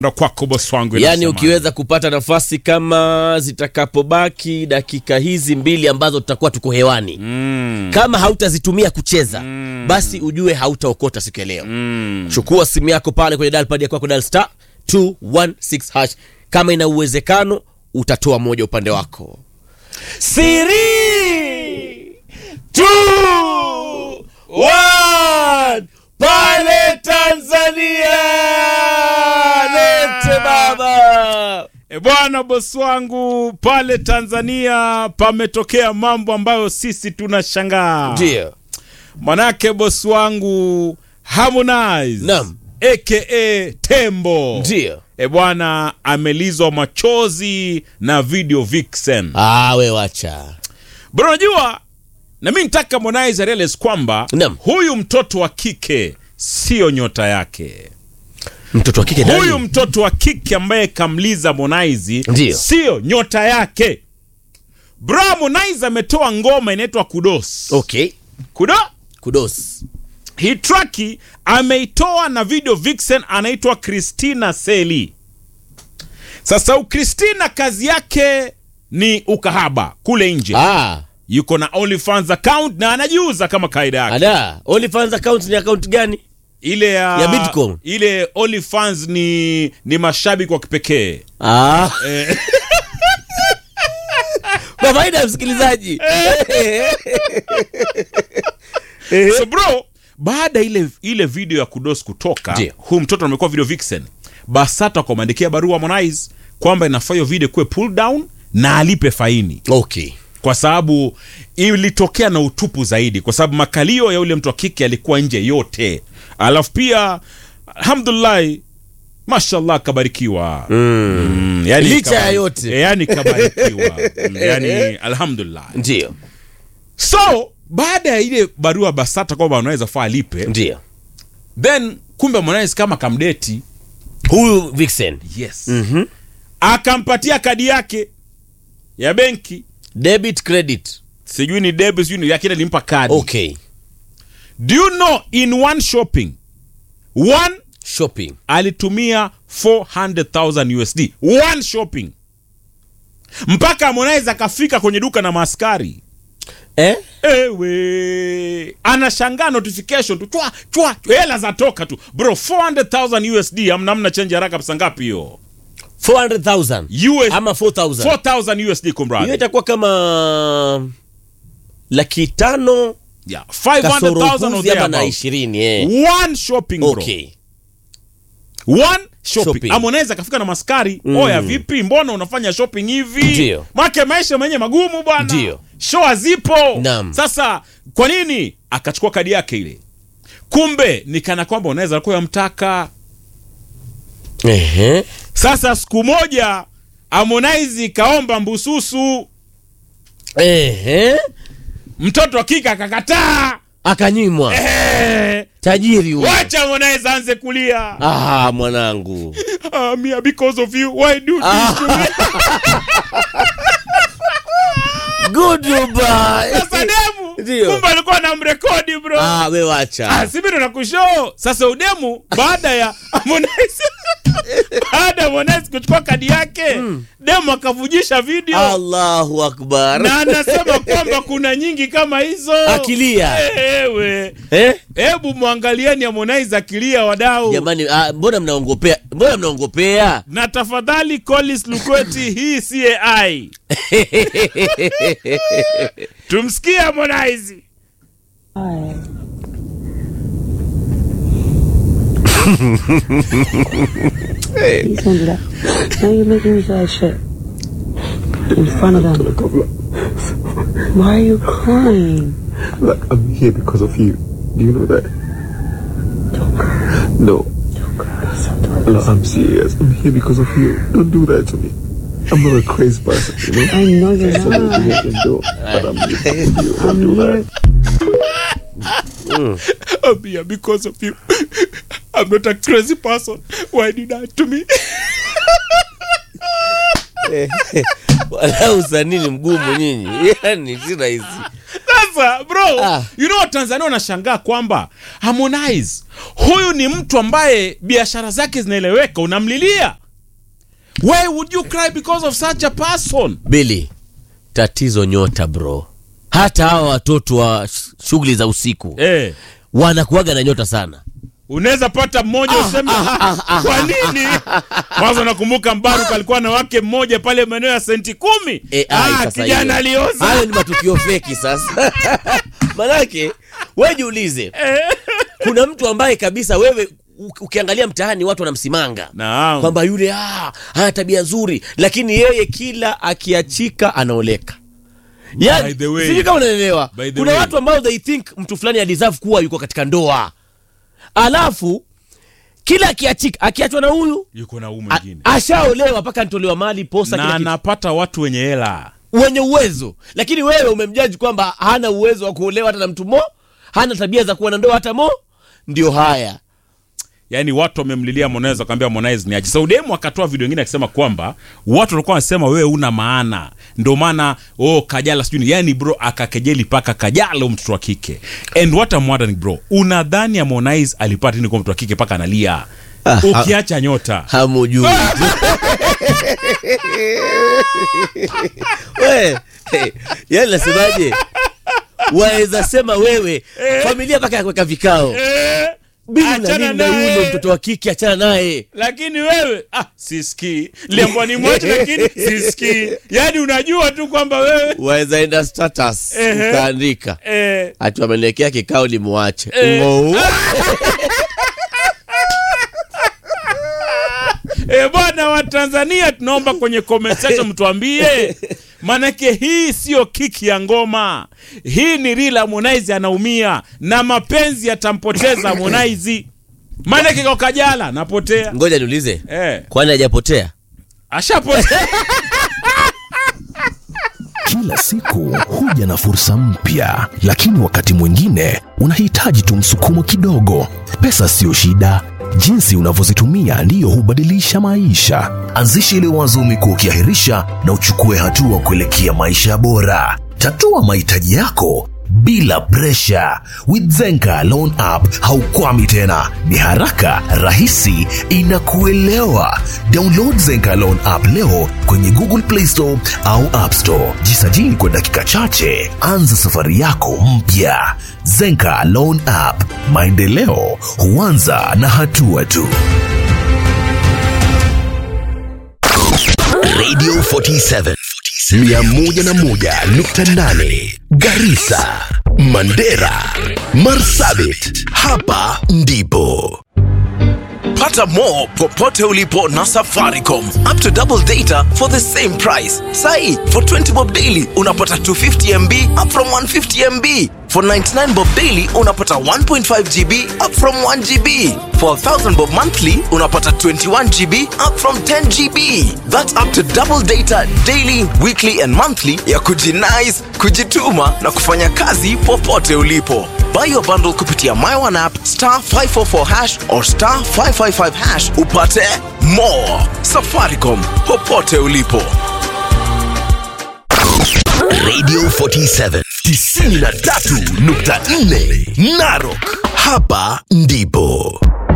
ndo kwako bosi wangu yaani inasema. ukiweza kupata nafasi kama zitakapobaki dakika hizi mbili ambazo tutakuwa tuko hewani mm. kama hautazitumia kucheza basi ujue hautaokota siku ya leo chukua simu yako pale kwenye dalpad ya kwako dal star 216 hash kama ina uwezekano utatoa moja upande wako siri two, one, pale tanzania lete baba E bwana bosi wangu pale Tanzania pametokea mambo ambayo sisi tunashangaa. ndio Manake bosi wangu Harmonize Naam. aka Tembo ndio e bwana amelizwa machozi na video vixen. ah, we wacha Bro, unajua na mi nitaka Harmonize arealize kwamba Naam. huyu mtoto wa kike sio nyota yake. mtoto wa kike nani? Huyu mtoto wa kike ambaye kamliza Harmonize Ndiyo. sio nyota yake. Bro, Harmonize ametoa ngoma inaitwa Kudos. okay Kudo kudos hii traki ameitoa na video vixen anaitwa Christina Seli. Sasa u Christina kazi yake ni ukahaba kule nje. ah, Yuko na OnlyFans account na anajiuza kama kaida yake. ada OnlyFans account ni account gani Ile ya, Ya Bitcoin. ile OnlyFans ni ni mashabiki wa kipekee. ah. Eh. kwa faida ya msikilizaji so bro baada ile ile video ya kudos kutoka Ndiyo. huyu mtoto amekuwa video vixen basata kwa maandikia barua Harmonize kwamba inafaa hiyo video kuwe pull down na alipe faini okay kwa sababu ilitokea na utupu zaidi kwa sababu makalio ya yule mtu wa kike alikuwa nje yote alafu pia alhamdulillah mashallah kabarikiwa mm. yani Licha ya kabari- yote. yani kabarikiwa mm, yani alhamdulillah ndio so baada ya ile barua basata kwamba anaweza faa alipe ndio then kumbe Harmonize kama kamdeti huyu vixen yes Mhm. akampatia kadi yake ya benki debit credit sijui ni debit sijui ni lakini alimpa kadi okay do you know in one shopping one shopping alitumia 400,000 USD one shopping mpaka Harmonize akafika kwenye duka na maskari eh? ewe anashangaa notification tu chwa chwa hela zatoka tu bro 400,000 USD amna mna change haraka pesa ngapi hiyo 400000 US ama 4000 4000 USD hiyo kumradi itakuwa kama laki tano yeah kasoro 500,000 or kuzi ama na thereabout. ishirini eh. one shopping bro okay one shopping, Shopping. Harmonize akafika na maskari Mm. oya vipi mbona unafanya shopping hivi Ndio. make maisha mwenye magumu bwana Ndio. show hazipo Naam. sasa kwa nini akachukua kadi yake ile kumbe ni kana kwamba unaweza kuwa yamtaka Ehe. sasa siku moja Harmonize kaomba mbususu Ehe. mtoto wa kike akakataa akanyimwa Eh, tajiri huyu wacha Harmonize aanze kulia ah, mwanangu ah, Mia, because of you why do this to me goodbye sasa demu Ndio. kumbe alikuwa na mrekodi bro ah, we wacha Ah, si mimi ndo nakushoo sasa udemu baada ya Harmonize baada ya Harmonize kuchukua kadi yake demu akavujisha video allahu akbar na anasema kwamba kuna nyingi kama hizo akilia ewe eh? hebu mwangalieni Harmonize akilia wadau jamani ah, mbona mnaongopea mbona mnaongopea na tafadhali Collins Lukweti hii si AI tumsikie Harmonize Hi. Please don't do that. Now you're making me feel like shit. In front of them. Why are you crying? Like, I'm here because of you. Do you know that? No. No, I'm serious. I'm here because of you. Don't do that to me. I'm not a crazy person, you know? I know you're So that you not. can do, but I'm here because of you. Don't I'm do here. that. I'm here because of you. I'm not a crazy person. Why did that to me? wala usanii ni mgumu nyinyi yani si rahisi Sasa sasa bro Ah. you know watanzania wanashangaa kwamba harmonize huyu ni mtu ambaye biashara zake zinaeleweka unamlilia why would you cry because of such a person bili tatizo nyota bro hata hawa watoto wa sh- shughuli za usiku eh. wanakuaga na nyota sana unaweza pata mmoja useme kwa nini mwanzo nakumbuka mbaruk alikuwa na wake mmoja pale maeneo ya senti kumi AI ah, sasa kijana hiyo. alioza hayo ni matukio feki sasa manake we jiulize kuna mtu ambaye kabisa wewe u- ukiangalia mtaani watu wanamsimanga Naam. kwamba yule ah, ana tabia nzuri lakini yeye kila akiachika anaoleka By yani, the way- sijui kama unaelewa by the kuna way- watu ambao they think mtu fulani adeserve kuwa yuko katika ndoa alafu kila akiachika akiachwa na huyu yuko na huu a- mwingine ashaolewa mpaka nitolewa mali posa na kila kitu anapata watu wenye hela wenye uwezo lakini wewe umemjaji kwamba hana uwezo wa kuolewa hata na mtu mo hana tabia za kuwa na ndoa hata mo ndio haya yaani watu wamemlilia Harmonize wakamwambia Harmonize ni aje. Saudemu akatoa video nyingine akisema kwamba watu walikuwa wanasema wewe una maana, ndio maana oh, Kajala sijui ni- yaani bro akakejeli paka Kajala huyu mtoto wa kike. And what I'm wondering bro, unadhani Harmonize alipata nini kwa mtoto wa kike paka analia? Ah, Ukiacha nyota hamujui we hey, yani nasemaje waweza sema wewe familia mpaka ya kuweka vikao eh, bili na achana nini na naye. yule mtoto wa kike achana naye lakini wewe ah, sisikii liambwa ni mwache lakini sisikii yaani unajua tu kwamba wewe waweza enda status Ehe. ukaandika eh, ati wamenekea kikao ni muache Eh. Ngou. E bwana wa Tanzania, tunaomba kwenye comment section mtuambie, manake hii siyo kiki ya ngoma, hii ni real. Harmonize anaumia na mapenzi yatampoteza Harmonize, manake kwa Kajala napotea ngoja niulize eh, kwani hajapotea ashapotea Kila siku huja na fursa mpya, lakini wakati mwingine unahitaji tu msukumo kidogo. Pesa siyo shida, jinsi unavyozitumia ndiyo hubadilisha maisha. Anzisha ile wazo umekuwa ukiahirisha na uchukue hatua kuelekea maisha bora. Tatua mahitaji yako bila presha. With Zenka Loan App haukwami tena, ni haraka, rahisi, inakuelewa. Download Zenka Loan App leo kwenye Google Play Store au App Store. Jisajili kwa dakika chache, anza safari yako mpya. Zenka Loan App, maendeleo huanza na hatua tu. Radio 47 101.8 Garissa, Mandera, Marsabit. Hapa ndipo Pata more popote ulipo na Safaricom. Up to double data for the same price. Sai, for 20 bob daily unapata 250 MB up from 150 MB. For 99 bob daily unapata 1.5 GB up from 1 GB. For 1000 bob monthly unapata 21 GB up from 10 GB. That's up to double data daily, weekly and monthly ya kujinice, kujituma na kufanya kazi popote ulipo. Buy your bundle kupitia My One app star 544 hash or star 555 hash upate more. Safaricom popote ulipo. Radio 47 93.4 Narok. Hapa ndipo